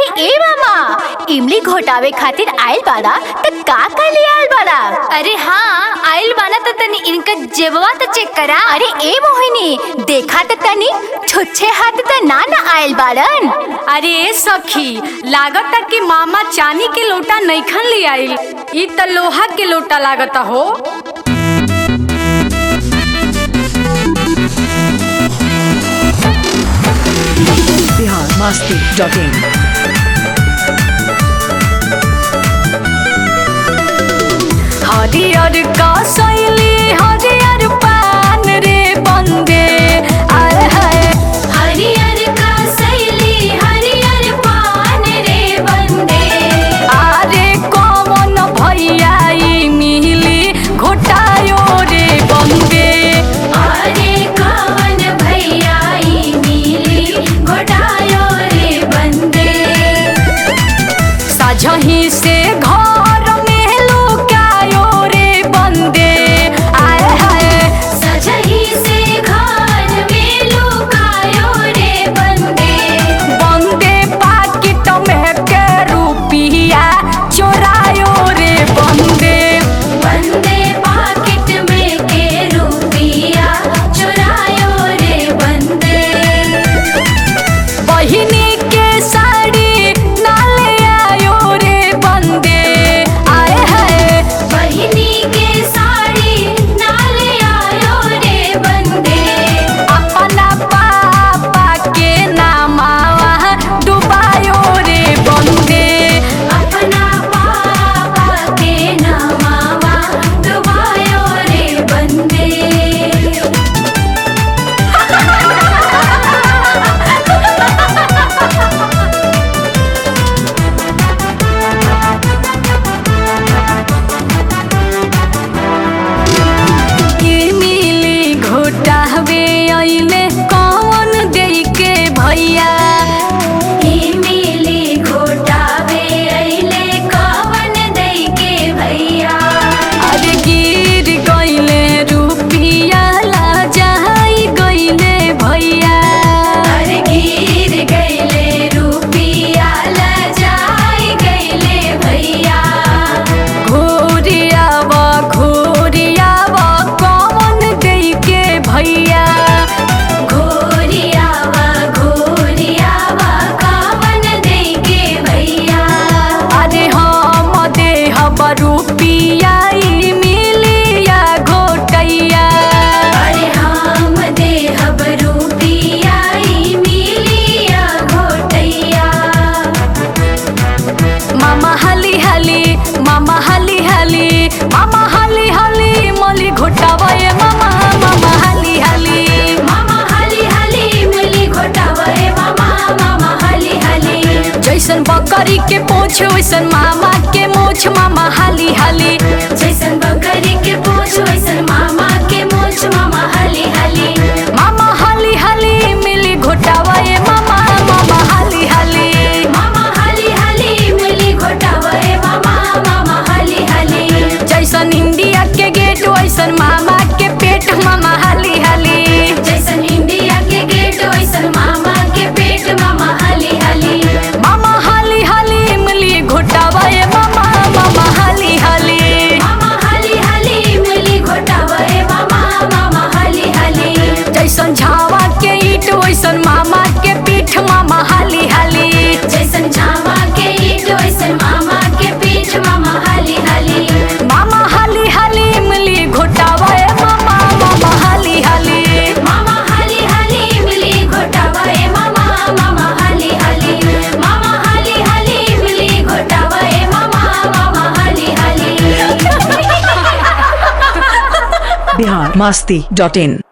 ए मामा इमली घोटावे खातिर आइल बाड़ा त का कर ले आइल बाड़ा अरे हाँ आइल बाना तो तनी इनका जेबवा तो चेक करा अरे ए मोहिनी देखा त तनी छुच्छे हाथ त ना ना आइल बाड़न अरे ए सखी लागता कि मामा चांदी के लोटा नईखन ले आइल ई त लोहा के लोटा लागता हो biharmasti.in हरियर का शैली हरियर पान रे बंदे आय हाय हरियर का सैली हरियर पान रे बंदे आरे कौन भैया ई मिली घोटायो रे बंदे अरे कवन भैया ई मिली घोटायो रे बंदे साझही से घर में लुकायो रे बंदे आय हाय सजही से घर में लुकायो रे बंदे बंदे पाकिट में के रुपिया चोरायो रे बंदे बंदे पाकिट में के रुपिया चुरायो रे बंदे बहिनी के साड़ी नाले आयो रे बंदे आए हाय बहिनी के साड़ी नाले आयो रे बंदे अपना पापा के नामावा डुबायो रे बंदे अपना पापा के नमावा डुबायो रे बंदे के मिली घोटावे अइले कौन देई के भैया ई मिली घोटावे अइले कवन दई के भैया अरे गिर गइले रुपिया ला जाई गइले भैया अरे गिर गइले रुपिया लजाई गइले भैया घोरियाव घोरियाव कौन देई के भैया घोरियावा घोरियावा कवन दई के भैया अरे हम देहब रुपिया ई मिलिया घोटैया अरे हम देहब रुपिया ई मिलिया घोटैया मामा हाली हाली मामा हाली हाली मामा हाली हाली मली घोटावे मामा मामा हाली हाली मामा हाली हाली मिली घोटावे मामा मामा हाली हाली जैसन बकरी के पूछ वैसन मामा के मूछ मामा हाली हाली जैसन बकरी के पूछ वैसन मामा के मूछ मामा हाली हाली मामा हाली हाली मिली घोटावे मामा मामा हाली हाली मामा हाली हाली मिली घोटावे मामा मामा हाली हाली जैसन इंडिया के गेट वैसन मामा के पेट मामा हाली हाली जैसन इंडिया के गेट वैसन मामा के पेट मामा हाली हाली मामा हाली हाली मिली घोटावे मामा मामा हाली हाली मामा हाली हाली मिली घोटावे मामा मामा हाली हाली जैसन झावा के ईट वैसन मामा के पीठ मामा हाली हाली जैसन झावा के ईट वैसन मामा के पीठ मामा हाली हाली मामा हाली हाली मिली घोटावे मामा मामा हाली हाली मामा हाली हाली मिली घोटावे मामा मामा हाली हाली मामा हाली हाली मिली घोटावे मामा मामा हाली हाली biharmasti.in